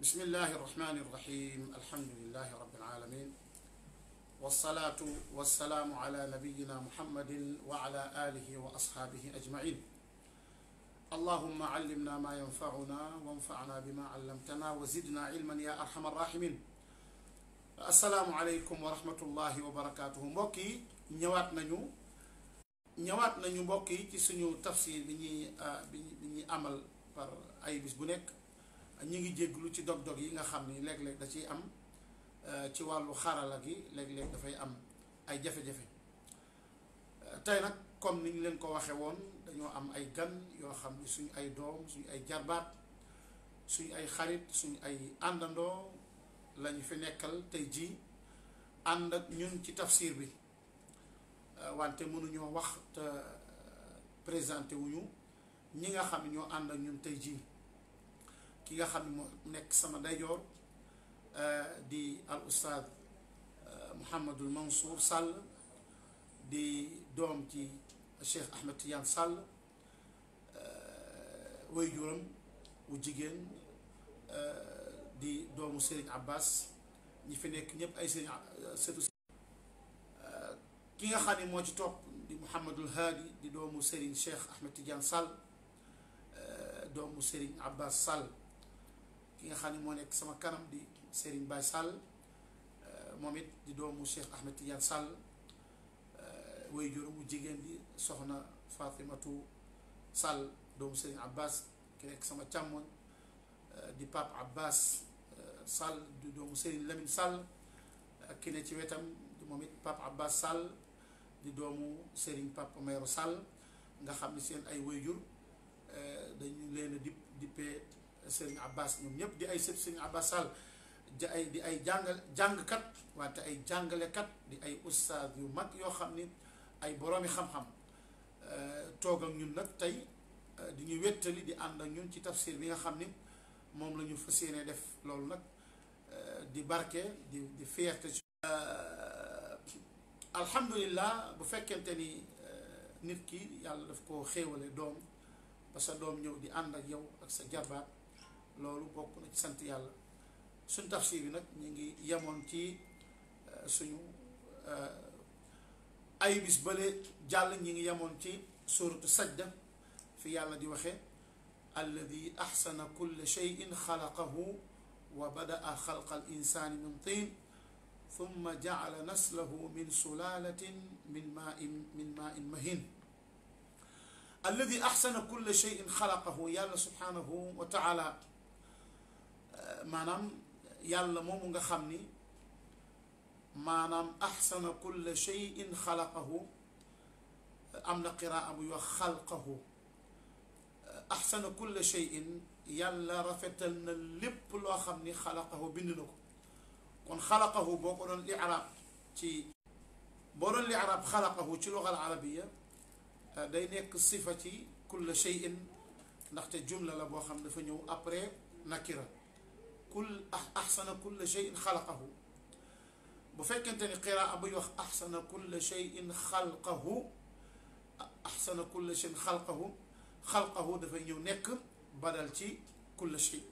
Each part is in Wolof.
بسم الله الرحمن الرحيم الحمد لله رب العالمين والصلاة والسلام على نبينا محمد وعلى آله وأصحابه أجمعين اللهم علمنا ما ينفعنا وانفعنا بما علمتنا وزدنا علما يا أرحم الراحمين السلام عليكم ورحمة الله وبركاته mbokki ñëwaat nañu ñëwaat nañu mbokk yi ci suñu tafsir bi ñuy bi ñuy amal par ay bis bu nekk ñu ngi jégglu ci dog-dog yi nga xam ni léeg-léeg da ciy am ci wàllu xarala gi léeg-léeg dafay am ay jafe-jafe tey nag comme ni ñu leen ko waxe woon dañoo am ay gan yoo xam ni suñu ay doom suñu ay jarbaat suñu ay xarit suñu ay àndandoo lañu fi nekkal tey jii ànd ak ñun ci tafsir bi wante mënuñoo wax te présenté wuñu ñi nga xam ne ñoo ànd ak ñun tey jii ki nga xam ne moo nekk sama ndeyjoor di al ustaad Mouhamadul Mansour Sall di doom ci Cheikh Ahmed Tidiane Sall waajuram wu jigéen di doomu Serigne Abbas ñi fi nekk ñëpp ay Serigne sëtu ki nga xam ne moo ci topp di Mouhamadul Haadi di doomu Serigne Cheikh Ahmed Tidiane Sall doomu Serigne Abbas Sall ki nga xam ne moo nekk sama kanam di Serigne Baye Sall moom it di doomu Cheikh Ahmed Tidiane Sall way juróomu jigéen di soxna Fatimatu Sall doomu Serigne Abbas ki nekk sama càmmoñ di Pape Abbas Sall di doomu Serigne Lamine Sall ki ne ci wetam di moom it Pape Abbas Sall di doomu Serigne Pape Mayro Sall nga xam ne seen ay wayjur dañu leen a dip dippee Serigne Abbas ñoom ñëpp di ay sët Serigne Abbas Sall di ay di ay jàngal jàngkat wante ay jàngalekat di ay ustaas yu mag yoo xam ni ay boroomi xam-xam toog ak ñun nag tey di ñu wéttali di ànd ak ñun ci tafsir bi nga xam ni moom la ñu fas yéene def loolu nag di barke di di fierté ci alhamdulillah bu fekkente ni nit ki yàlla daf ko xéewale doom ba sa doom ñëw di ànd ak yow ak sa jarbaat loolu bokk na ci sant yàlla suñ tafsir bi nag ñu ngi yemoon ci suñu ay bis bële jàll ñi ngi yemoon ci suratu sajda fi yàlla di waxe alladi axsana kulla cheyin xalaqahu wa badaa xalqa al insani min tin thumma jacala naslahu min sulalatin min main min main mahin alladi axsana kulla cheyin xalaqahu yàlla subhanahu wa taala maanaam yàlla moomu nga xam ni maanaam axsana kulla cheyin xalaqahu am na qiraa buy wax xalqahu axsana kulla cheyin yàlla rafetal na lépp loo xam ni xalaqahu bind na ko kon xalaqahu boo ko doon li'raab ci boo doon li'raab xalaqahu ci lugal arabiya day nekk sifa ci kulla cheyin ndaxte jumla la boo xam dafa ñëw après nakira kul axsana kulla cheyin xalaqahu bu fekkente ni qiraa buy wax axsana kulla cheyin xalqahu axsana kulla cheyin xalqahu xalqahu dafay ñëw nekk badal ci kulla chey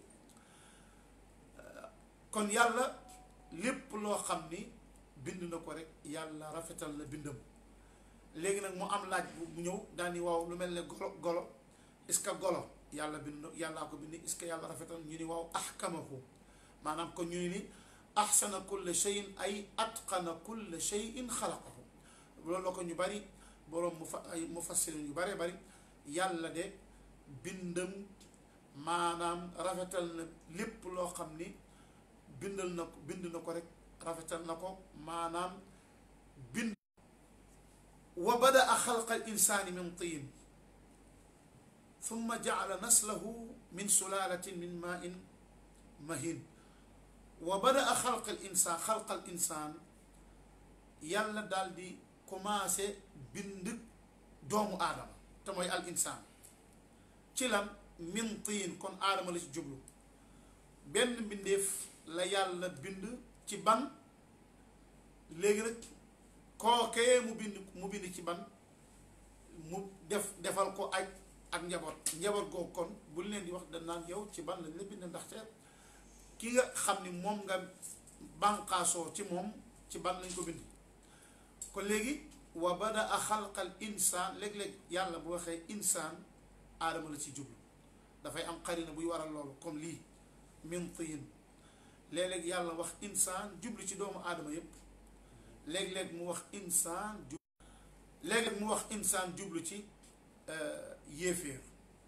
kon yàlla lépp loo xam ni bind na ko rek yàlla rafetal na bindam léegi nag mu am laaj bu ñëw daal ni waaw lu mel ne golo golo est-ce que golo yàlla bind yàllaa ko bind est-ce que yàlla rafetal ñu ni waaw ahkamahu maanaam kon ñu ni ahsana kulla cheyin ay atqana kulla cheyin xalaqahu loolu la ko ñu bari boroom mu fa ay mufassirin yu baree bari yàlla de bindam maanaam rafetal na lépp loo xam ni bindal na ko bind na ko rek rafetal na ko maanaam bind wa badaa xalqa al insaani min tiin thumma jacala naslahu min sulalatin min main mahin wa badaa xalqa al insaan xalqa al insaan yàlla daal di commencé bind doomu aadama te mooy al insaan ci lan min tiin kon aadama la ci jublu benn mbindeef la yàlla bind ci ban léegi nag kookee mu bind mu bind ci ban mu def defal ko aj ak njaboot njaboot googu kon bu leen di wax dañ naan yow ci ban lañ la bind ndaxte ki nga xam ni moom nga bànqaasoo ci moom ci ban lañ ko bind kon léegi wa bada a xalqal insaan léeg-léeg yàlla bu waxee insaan aadama la ci jublu dafay am xarina buy waral loolu comme lii min tiin léeg-léeg yàlla wax insaan jublu ci doomu aadama yépp léeg-léeg mu wax insaan jublu léeg-léeg mu wax insaan jublu ci yéeféer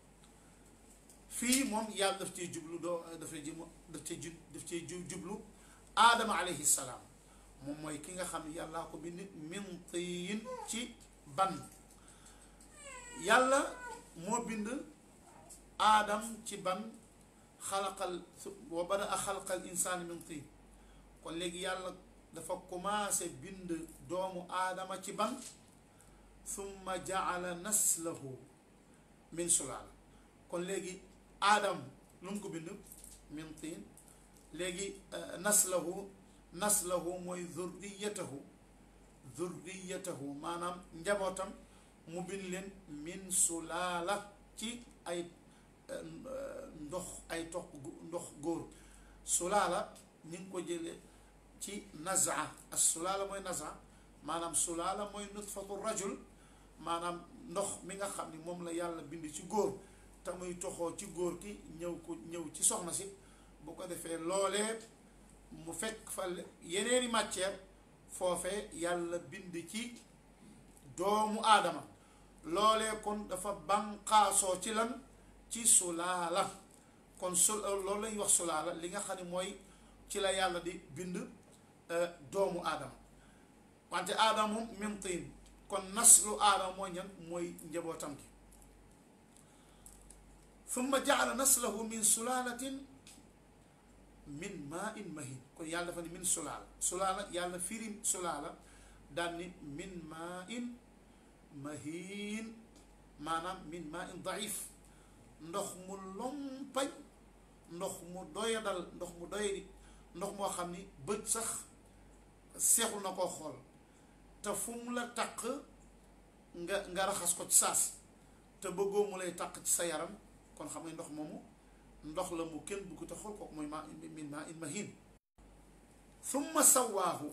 fii moom yàlla daf cee jublu doo dafay ji daf cee ju daf cee jublu aadama alayhi salaam moom mooy ki nga xam ne yàllaa ko bind min tiin ci ban yàlla moo bind aadam ci ban xalaqal wa bada a xalaqal insaani min tiin kon léegi yàlla dafa commencé bind doomu aadama ci ban summa jaala naslahu min sulaala kon léegi aadam lu mu ko bind min tiin léegi naslahu naslahu mooy zurriyatahu zurriyatahu maanaam njabootam mu bind leen min sulaala ci ay ndox ay toq ndox góor sulaala ñu ngi ko jële ci nazaa as sulaala mooy nazaa maanaam sulaala mooy nutfatu rajul maanaam ndox mi nga xam ni moom la yàlla bind ci góor te muy toxoo ci góor ki ñëw ko ñëw ci soxna si bu ko defee loolee mu fekk fa yeneeni matière foofee yàlla bind ci doomu aadama loolee kon dafa banqaasoo ci lan ci sulaala kon su loolu lañuy wax sulaala li nga xam ne mooy ci la yàlla di bind doomu aadama wante aadama moom min tiin kon naslu aadama mooy ñan mooy njabootam gi summa jaala naslahu min sulaalatin min maa in mahin kon yàlla dafa ni min sulaala sulaala yàlla firi sulaala daan ni min maa in mahin maanaam min maa in daif ndox mu lompañ ndox mu doyadal ndox mu doyadi ndox moo xam ni bët sax seexul na koo xool te fu mu la taq nga nga raxas ko ci saas te bëggoo mu lay taq ci sa yaram kon xam nga ndox moomu ndox la mu kenn bugg te xool kooku mooy ma min ma in mahin summa sawaahu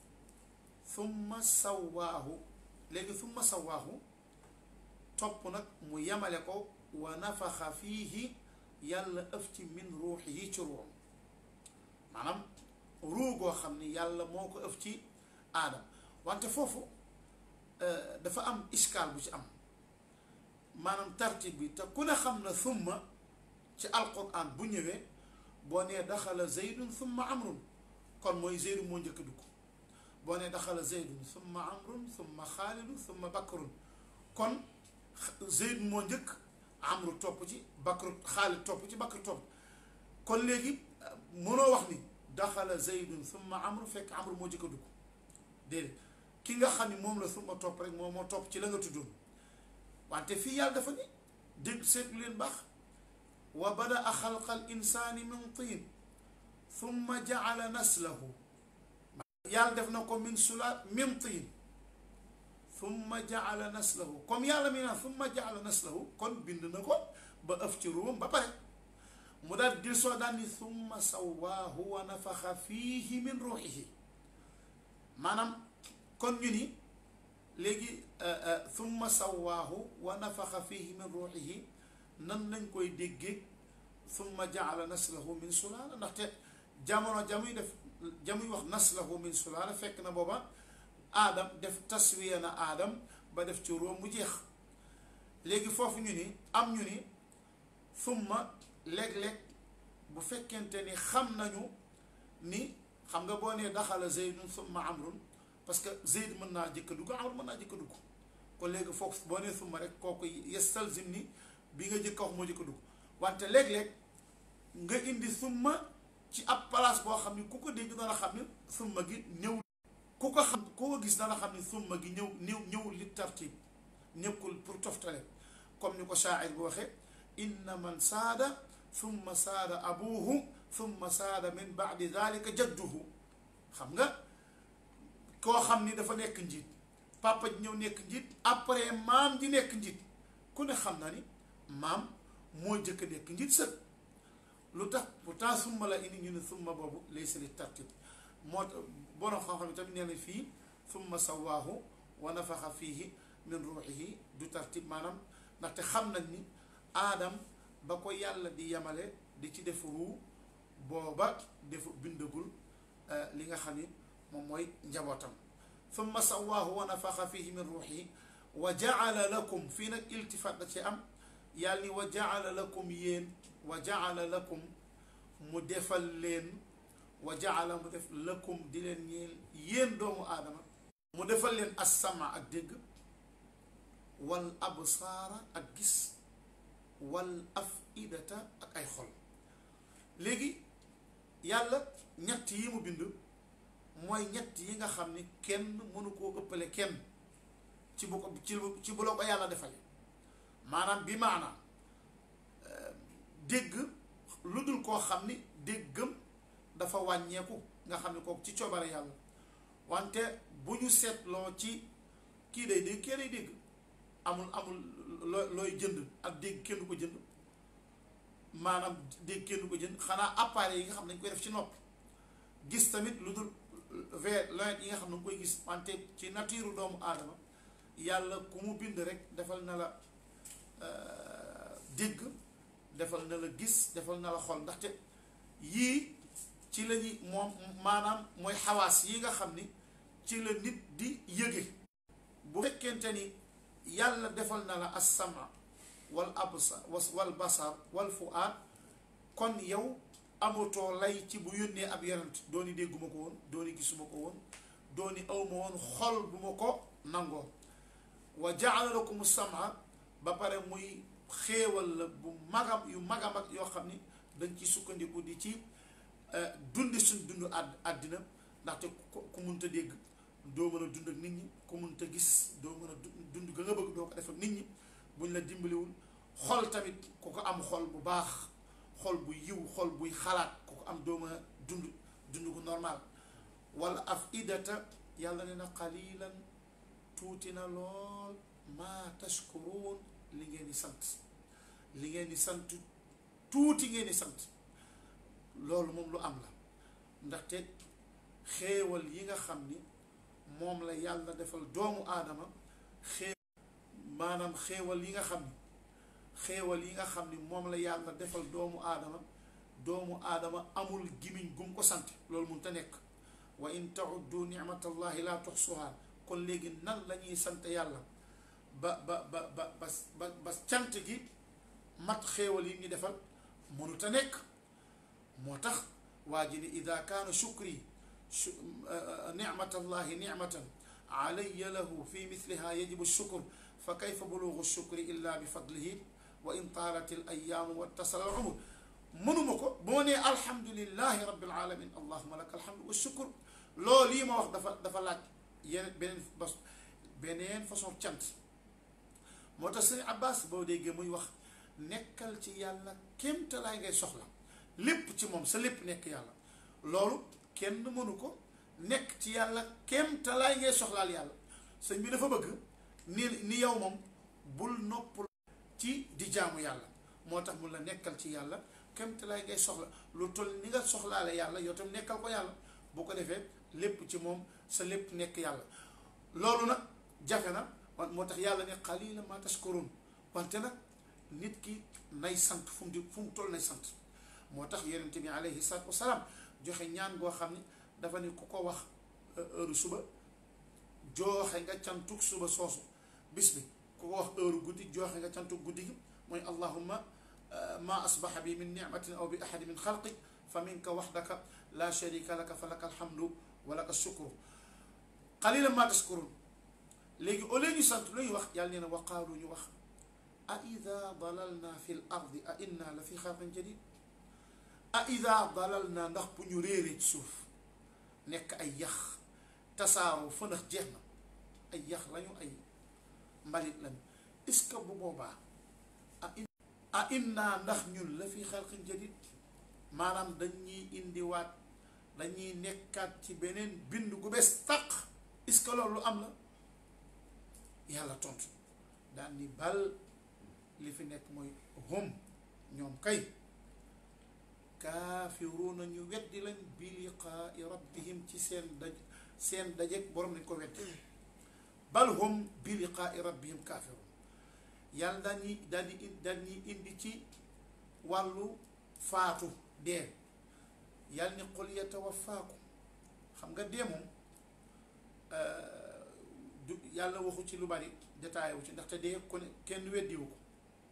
summa sawaahu léegi summa sawaahu topp nag mu yemale ko wa nafaxa fiihi yàlla ëf ci min ruuxihi ci ruuxam maanaam ruu goo xam ni yàlla moo ko ëf ci aadam wante foofu dafa am iskaal bu ci am maanaam tartib bi te ku ne xam na summa ci alquran bu ñëwee boo nee daxala zeydun summa amrun kon mooy zeydun moo njëkk dugg boo nee daxala zeydun summa amrun summa xaalidun summa bakrun kon zeydun moo njëkk amru topp ci bakru xaalid topp ci bakru topp kon léegi mënoo wax ni daxala zeydun summa amru fekk amru moo njëkk dugg déedéet ki nga xam ni moom la summa topp rek moom moo topp ci la nga tuddoon wante fii yàlla dafa ni dégg seetlu leen baax wa bada xalqa al insaani min tiin thumma jaala naslahu yàlla def na ko min sulaat min tiin thumma jaala naslahu comme yàlla mi naan thumma jaala naslahu kon bind na ko ba ëf ci ruum ba pare mu daal dil soo daan ni thumma sawaahu wa nafaxa fiihi min ruuxihi maanaam kon ñu ni léegi thumma sawaahu wa nafaxa fiihi min ruuxihi nan lañ koy déggee thumma jaala naslahu min sulaala ndaxte jamono jamuy def jamuy wax naslahu min sulaala fekk na booba aadam def taswiya na aadam ba def ci róom mu jeex léegi foofu ñu ni am ñu ni thumma léeg-léeg bu fekkente ni xam nañu ni xam nga boo nee daxala zeydun thumma amrun parce que zeyd mën naa jëkk dugg amr mën naa jëkk dugg kon léegi foofu boo nee thumma rek kooku yestalzim ni bi nga jëkk wax moo jëkk dugg wante léeg-léeg nga indi summa ci ab place boo xam ni ku ko dégg dana xam ni summa gi ñëw ku ko xam ku ko gis dana xam ni summa gi ñëw ñëw ñëwul li tartib nekkul pour toftale comme ni ko shaa'ir bu waxee inna man saada summa saada abuhu summa saada min baadi dalika jadduhu xam nga koo xam ni dafa nekk njiit papa ji ñëw nekk njiit après maam ji nekk njiit ku ne xam na ni maam moo jëkk nekk njiit sët lu tax pourtant summa la indi ñu ne summa boobu laysa li tartib moo tax borom xam-xam yi tamit nee na fii summa sawaahu wa nafaxa fiihi min ruuxihi du tartib maanaam ndaxte xam nañ ni aadam ba ko yàlla di yemale di ci def ruu booba defu bindagul li nga xam ni moom mooy njabootam summa sawaahu wa nafaxa fiihi min ruuxihi wa jaala lakum fii nag iltifaat da ci am yàlla ni wa jaala lakum yéen wa jaala lakum mu defal leen wa jaala mu def lakum di leen ñeel yéen doomu aadama mu defal leen assama ak dégg wal absaara ak gis wal afidata ak ay xol léegi yàlla ñett yi mu bind mooy ñett yi nga xam ni kenn mënu koo ëppale kenn ci bu ko ci ci bu la ko yàlla defale maanaam bi maanaam dégg lu dul koo xam ni déggam dafa wàññeeku nga xam ne kooku ci coobare yàlla wante bu ñu seetloo ci kii day dégg kee day dégg amul amul loo looy jënd ak dégg kenn du ko jënd maanaam dégg kenn du ko jënd xanaa appareil yi nga xam ne dañ koy def ci nopp gis tamit lu dul ver lunette yi nga xam ne nga koy gis wante ci nature doomu aadama yàlla ku mu bind rek defal na la dégg defal na la gis defal na la xol ndaxte yii ci la ñuy moom maanaam mooy xawaas yi nga xam ni ci la nit di yëge bu fekkente ni yàlla defal na la as-sama wal absar wal basar wal fuaad kon yow amatoo lay ci bu yónnee ab yonent dooni dégguma ko woon dooni gisuma ko woon dooni awma woon xol bu ma ko nangoo wa jaala lakum sama ba pare muy xéewal la bu magam yu magam ak yoo xam ni dañ ci sukkandiku di ci dundi suñ dund àdd àddina ndaxte ku munta dégg doo mën a dund ak nit ñi ku munta gis doo mën a dund ga nga bëgg doo ko def ak nit ñi buñ la dimbaliwul xol tamit ku ko am xol bu baax xol bu yiw xol buy xalaat ku ko am doo mën a dund dund gu normal wala af idata yàlla ne na qalilan tuuti na lool maa tashkuruun li ngeen di sant li ngeen di sant tuuti ngeen di sant loolu moom lu am la ndaxte xéewal yi nga xam ni moom la yàlla defal doomu aadama xée maanaam xéewal yi nga xam ni xéewal yi nga xam ni moom la yàlla defal doomu aadama doomu aadama amul gimiñ gum ko sant loolu mun te nekk wa in tauddu nicmatallahi laa tuxsuhaa kon léegi nan la ñuy sant yàlla ba ba ba ba ba ba cant gi mat xéewal yi ñu defal mënut a nekk moo tax waa ji ni ida kaana shukri nicmatallahi nicmatan alayya lahu fi misliha yajibu shukur fa kayfa bulugu shukri illa bi fadlihi wa in taalat al ayaamu wa tasala al umur mënuma ko boo nee alhamdulilahi rabbil alamin allahuma laka alhamdu wa shukur loolu yi ma wax dafa dafa laaj yeneen beneen bas beneen façon cant moo tax sëñ Abbas boo déggee muy wax nekkal ci yàlla kéemtalaay ngay soxla lépp ci moom sa lépp nekk yàlla loolu kenn mënu ko nekk ci yàlla kéemtalaay ngay soxlaal yàlla sëñ bi dafa bëgg ni ni yow moom bul nopp ci di jaamu yàlla moo tax mun la nekkal ci yàlla kéemtalaay ngay soxla lu toll ni nga soxlaale yàlla yow tam nekkal ko yàlla bu ko defee lépp ci moom sa lépp nekk yàlla loolu nag jafe na moo tax yàlla ne qalilan ma tashkurun wante nag nit ki nay sant fu mu di fu mu toll nay sant moo tax yonent bi alayhi salaatu wasalaam joxe ñaan goo xam ne dafa ne ku ko wax heure suba jooxe nga cantuk suba soosu bis bi ku ko wax heure guddi jooxe nga cantuk guddi gi mooy allahumma ma asbaxa bi min nicmatin aw bi ahadi min xalqik fa minka waxdaka la sharika laka fa laka alhamdu wa laka shukru qalilan ma tashkurun léegi au lieu ñu sant lu ñuy wax yàlla nee na waqaalu ñu wax a ida dalalna fi l ardi a inna la fi xalqin jadid a ida dalalna ndax bu ñu réeree ci suuf nekk ay yax tasaaroo fënax jeex na ay yax lañu ay mbalit lañu est-ce que bu boobaa a inna ndax ñun la fi xalqin jadid maanaam dañuy indiwaat dañuy nekkaat ci beneen bind gu bees tàq est-ce que loolu lu am la yàlla tontu daan ni bal li fi nekk mooy hum ñoom kay kaafiruuna ñu weddi lañ bi liqaai rabbihim ci seen daj seen dajeeg borom dañ ko weddi bal hum bi liqaai rabbihim kaafiruun yàlla dañuy dañuy dañuy indi ci wàllu faatu dee yàlla ni qul yatawaffaakum xam nga dee moom du yàlla waxu ci lu bari détaillé wu ci ndaxte dee ku ne kenn weddiwu ko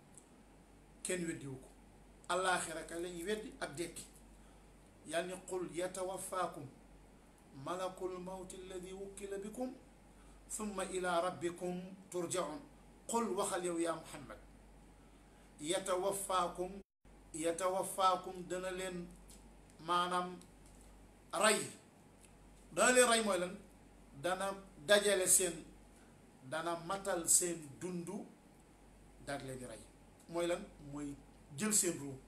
kenn weddiwu ko allaaxira ka lañuy weddi ak dekki yàlla ni qul yatawaffaakum malakul mawti alladi wukkila bikum summa ila rabbikum turjaun qul waxal yow yaa muhammad yatawaffaakum yatawaffaakum dana leen maanaam rey dana leen rey mooy lan dana dajale seen dana matal seen dundu daal leen di rey mooy lan mooy jël seen ruu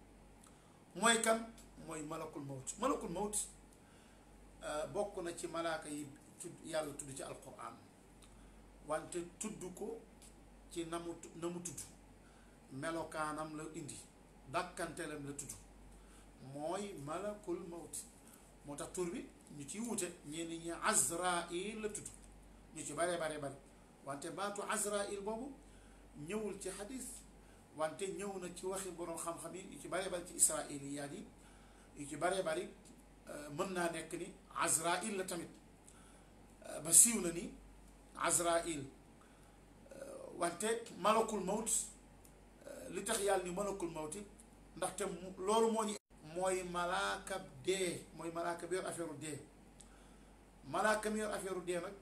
mooy kan mooy malakul mawt malakul mawt bokk na ci malaaka yi tudd yàlla tudd ci alquran wante tudd ko ci na mu na mu tudd melokaanam la indi dàkkanteelam la tudd mooy malakul mawt moo tax tur bi ñu ciy wute ñenn ñi azrail la tudd ñu ci bare bare bare wante baatu azrail boobu ñëwul ci xadis wante ñëw na ci waxi boroom xam-xam yi yu ci bare bari ci israiliyaat yi yu ci bare bari mën naa nekk ni azrail la tamit ba siiw na ni azrail wante malakul mawt li tax yàlla ni malakul mawti ndaxte loolu moo ñu mooy malaaka dee mooy malaaka bi yor affaire dee malaaka mi yor affaire dee nag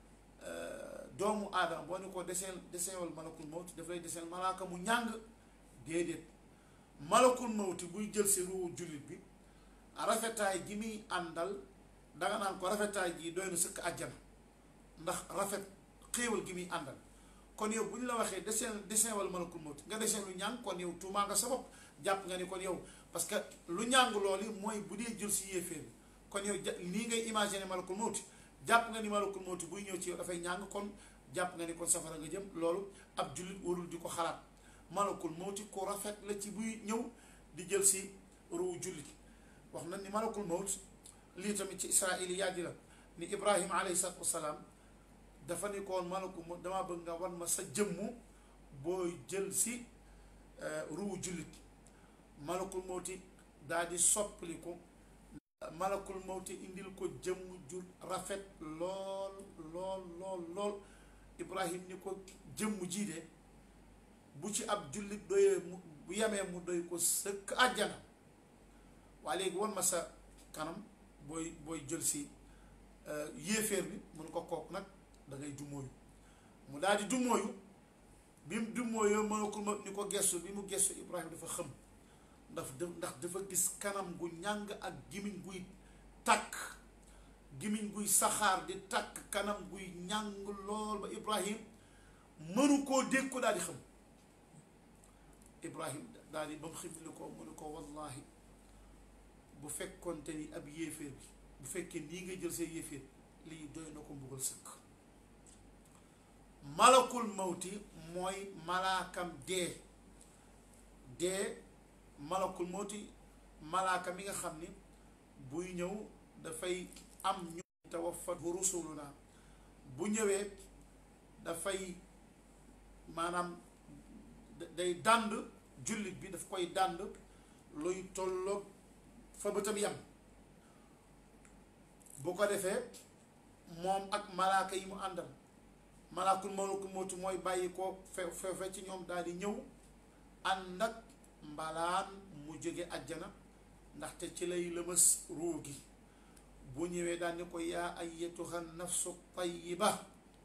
doomu aadama boo ni ko deseen deseenwal malakul mawti daf lay deseen malaaka mu ñàng déedéet malakul mawti buy jël si ruu jullit bi rafetaay gi muy àndal danga naan ko rafetaay gi doy na sëkk àjjana ndax rafet xéewal gi muy àndal kon yow bu ñu la waxee deseen deseenwal malakul mawti nga deseen lu ñàng kon yow tuumaa nga sa bopp jàpp nga ni kon yow parce que lu ñàng loolu mooy bu dee jël si yéeféer bi kon yow ja nii ngay imaginer malakul mawti jàpp nga ni malakul mawti buy ñëw ci yow dafay ñàng kon jàpp nga ni kon safara nga jëm loolu ab jullit warul di ko xalaat malakul mawti ku rafet la ci buy ñëw di jël si ruu jullit wax na ni malakul mawti lii tamit ci israiliyaat yi la ni ibrahima alayhi salaatu wasalaam dafa ni koon malakul mawti damaa bëgg nga wan ma sa jëmmu booy jël si ruu jullit malakul mawti daal di soppali ko malakul mawti indil ko jëmm ju rafet lool lool lool lool ibrahim ni ko jëmm jii de bu ci ab jullit doyee mu bu yemee mu doy ko sëkk àjjana waaye léegi wan ma sa kanam booy booy jël si yéeféer bi mun ko kook nag da ngay dumóoyu mu daal di dumóoyu bi mu dumóoyoo malakul mawti ni ko gestu bi mu gestu ibrahim dafa xëm ndax ndax dafa gis kanam gu ñàng ak gimiñ guy takk gimiñ guy saxaar di takk kanam guy ñàng lool ba ibrahim mënu koo dégg ko daal di xam ibrahim daal di ba mu xifli ko mu ne ko wallahi bu fekkonte ni ab yéeféer bi bu fekkee nii nga jël see yéeféer lii doy na ko mbugal sëkk malakul mawti mooy malaakam dee dee malakul mawti malaaka mi nga xam ni buy ñëw dafay am ñu tawaffat rusuluna bu ñëwee dafay maanaam day dànd jullit bi daf koy dànd luy tolloog fa bëtam yam bu ko defee moom ak malaaka yi mu àndal malaakul malakul mawti mooy bàyyi ko fe fe ci ñoom daal di ñëw ànd ak mbalaan mu jóge àjjana ndaxte ci lay lëmës ruu gi bu ñëwee daal ni ko yaa ayyatuha nafsu tayyiba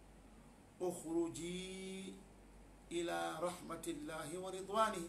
uxruji ila rahmatillahi wa ridwanihi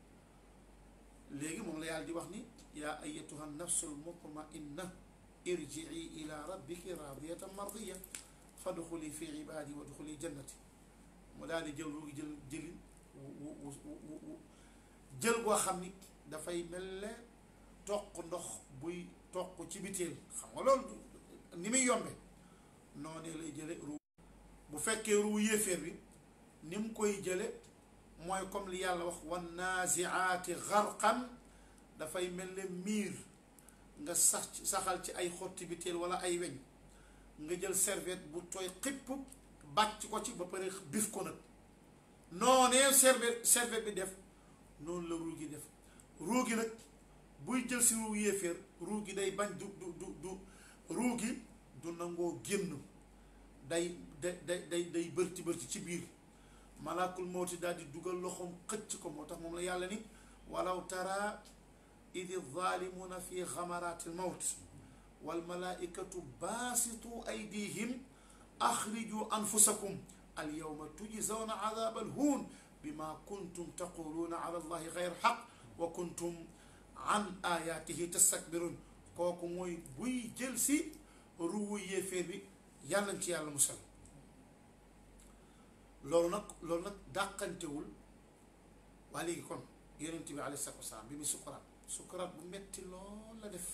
léegi moom la yàlla di wax ni yaa ayyatuha nafsu almutmainna irjii ila rabbiki radiyatan mardiya fadxuli fi ibaadi wa dxuli jannati mu daal di jël ruu gi jël jëlin wu wu wu jël goo xam ni dafay mel ne toq ndox buy toq ci biteel xam nga loolu ni muy yombe noonu lay jële ruu bu fekkee ruu yéeféer bi ni mu koy jële mooy comme li yàlla wax wan naziaati garqan dafay mel ne miir nga sax saxal ci ay xotti biteel wala ay weñ nga jël serviette bu tooy xipp bàcc ko ci ba pare bif ko nag noonee serviette serviette bi def noonu la ruu gi def ruu gi nag buy jël si ruu yéeféer ruu gi day bañ du du du du ruu gi du nangoo génn day day day day bërti bërti ci biir malaakul mawti daal di dugal loxoom xëcc ko moo tax moom la yàlla ni walaw tara idi zalimuna fi xamaraati lmawt walmalaikatu baasitu aydihim axriju anfusakum alyawma tujzawna adaba alhuun bima kuntum taquluuna ala allahi gayr xaq wa kuntum an ayatihi tastakbirun kooku mooy buy jël si ruwu yéeféer bi yàllañ ci yàlla musal loolu nag loolu nag dàqantewul waa léegi kon yonent bi alayhi salaatu wasalaam bi muy sukkuraat sukkuraat bu metti lool la def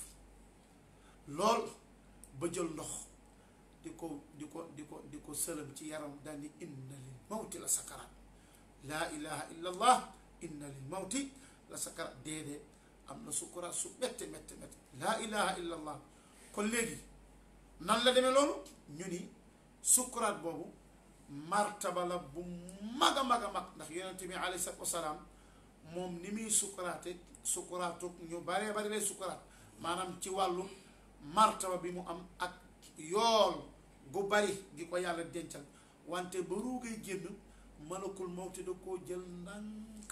lool ba jël ndox di ko di ko di ko di ko sëlëm ci yaram daal ni inna lil mawti la sakaraat laa ilaha illa allah inna lil mawti la sakaraat déedee am na sukkuraat su métte métte métte laa ilaha illa allah kon léegi nan la demee loolu ñu ni sukkuraat boobu martaba la bu mag a mag a mag ndax yonent bi alayhi salaatu wasalaam moom ni muy sukkuraate sukkuraatu ñu baree bari lay sukkuraat maanaam ci wàllu martaba bi mu am ak yool gu bari gi ko yàlla dencal wante ba ruugay génn malakul mawti da koo jël ndànk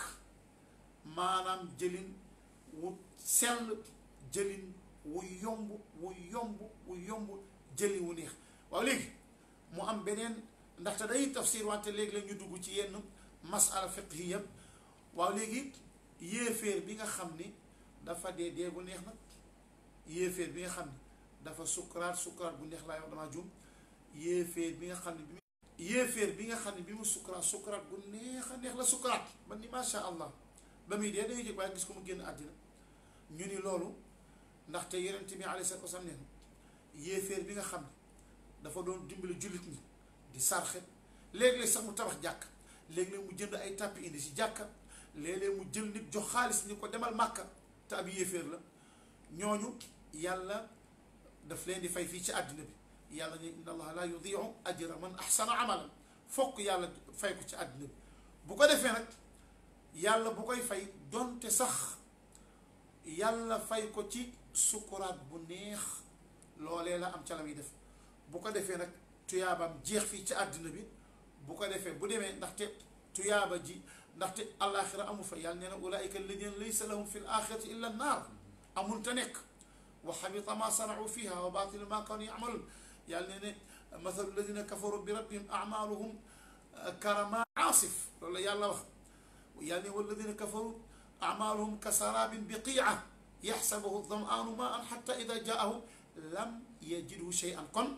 maanaam jëlin wu sell jëlin wu yomb wu yomb wu yomb jëlin wu neex waaw léegi mu am beneen ndaxte day tafsir wante léegi la ñu dugg ci yenn masala fiqhiya waaw léegi yéeféer bi nga xam ni dafa dee dee bu neex nag yéeféer bi nga xam ni dafa sukkuraat sukkuraat bu neex laa wax damaa jum yéeféer bi nga xam ne bi yéeféer bi nga xam ne bi mu sukkuraat sukkuraat bu neex a neex la sukkuraat ba ni macha allah ba muy dee dañuy jëg waaye gis ko mu génn àddina ñu ni loolu ndaxte yonent bi alayhi salaatu wasalaam nee na yéeféer bi nga xam ne dafa doon dimbali jullit ñi di sarxe léeg-léeg sax mu tabax jàkk léeg-léeg mu jënd ay tàppi indi si jàkka léeg-léeg mu jël nit jox xaalis ni ko demal màkka te ab yéeféer la ñooñu yàlla daf leen di fay fii ci àddina bi yàlla ne inna allaha la yudiu ajra man ahsana amalan fokk yàlla fay ko ci àddina bi bu ko defee nag yàlla bu koy fay donte sax yàlla fay ko ci sukuraat bu neex loolee la am ca la muy def bu ko defee nag tuyaabam jeex fii ci àddina bi bu ko defee bu demee ndaxte tuyaaba ji ndaxte alaaxira amu fa yàlla nee na ulaayika alladina laysa lahum fi l axirati illa naar amul te nekk wa xabita ma sanau fiha wa baatilu ma kaanu yamaluun yàlla nee ne mathalu alladina kafaru bi rabbihim amaluhum karama aasif loolu la yàlla wax yàlla ne walladina kafaru amaluhum kasarabin biqiia yaxsabuhu damaanu ma an xata ida jaahu lam yajidhu shay'an kon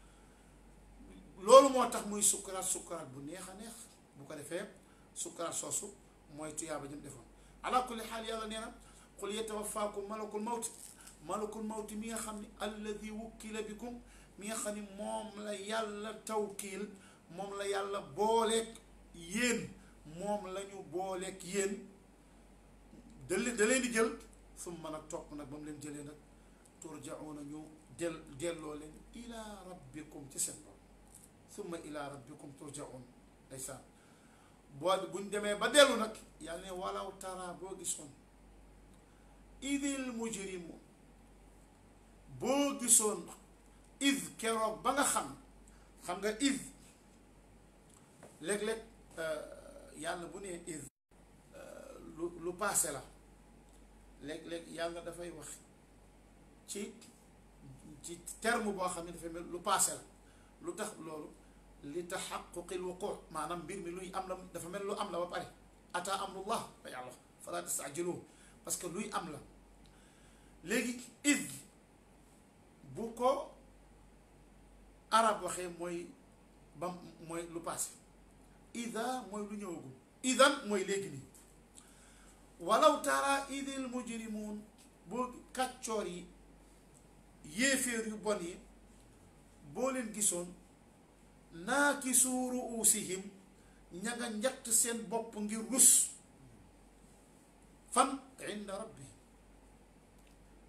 loolu moo tax muy sukkuraat sukkuraat bu neex a neex bu ko defee sukkuraat soosu mooy tuyaaba jëm defoon ala kulli xaal yàlla nee na qul yatawafaakum malakul mawti malakul mawti mi nga xam ne alladi wukkila bikum mi nga xam ne moom la yàlla tawkiil moom la yàlla booleeg yéen moom la ñu booleeg yéen da leen da leen di jël summa nag topp nag ba mu leen jëlee nag turjauna ñu del delloo leen ila rabbikum ci seen bopp summa ila rabbikum turjaun ndeysaan boo buñ demee ba dellu nag yàlla ne walaw tara boo gisoon idil mujrimu boo gisoon id keroog ba nga xam xam nga id léeg-léeg yàlla bu nee id lu lu paase la léeg-léeg yàlla dafay wax ci ci terme boo xam ne dafay mel lu paase la lu tax loolu li taxaquqil wuqu maanaam mbir mi luy am la dafa mel lu am la ba pare ata amrullah ba yàlla fala tastajiluhu parce que luy am la léegi id bu ko arab waxee mooy ba mooy lu passé ida mooy lu ñëwagul idan mooy léegi nii walaw tara idil mujrimuun boo kàccoor yi yéeféer yu bon yi boo leen gisoon naakisu ruusihim ña nga njatt seen bopp ngir rus fan inda rabbi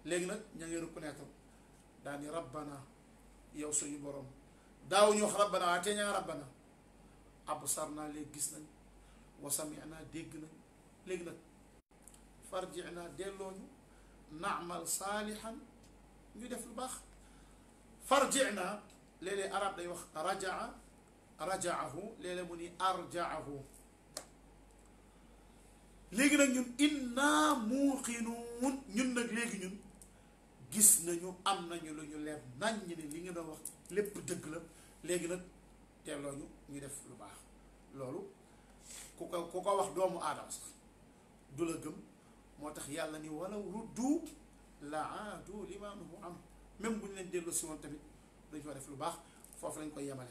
léegi nag ña ngi reconnaître daa ni rabbana yow suñu borom daaw ñu wax rabbana waa te ñaa rabbana absar naa léegi gis nañ wa sami'na dégg nañ léegi nag farji'na delloo ñu naamal saalihan ñu def lu baax farji'na léeg-léeg arab day wax rajaa rajaahu léeg-léeg mu ni arjaahu léegi nag ñun inna muuqinuun ñun nag léegi ñun gis nañu am nañu lu ñu leer nañ ñi ne li nga doon wax lépp dëgg la léegi nag teeloo ñu ñu def lu baax loolu ku ko ku ko wax doomu aadama sax du la gëm moo tax yàlla ni walaw ruddu la aadu lima nuhu am même bu ñu leen dellu si woon tamit dañ fa def lu baax foofu lañ koy yemale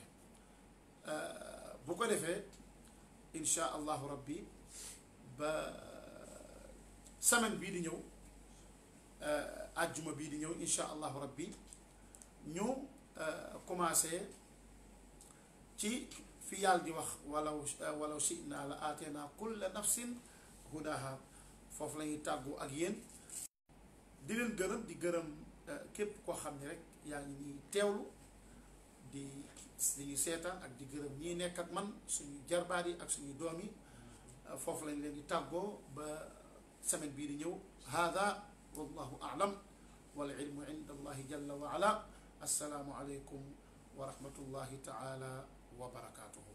bu ko defee insha allahu rabbi ba semaine bii di ñëw ajjuma bii di ñëw insha allahu rabbi ñu commencé ci fi yàlla di wax walaw walaw shi'na la aateenaa kulla nafsin hudaha foofu la ñuy tàggu ak yéen di leen gërëm di gërëm képp koo xam ne rek yaa ngi ñuy teewlu di di ñu seetaan ak di gërëm ñii nekk ak man suñu jarbaat yi ak suñu doom yi foofu lañ leen di tàggoo ba semaine bii di ñëw hada wallahu a'lam wal ilmu inda allahi jalla wa ala assalaamu aleykum wa rahmatullahi taala wa barakatuhu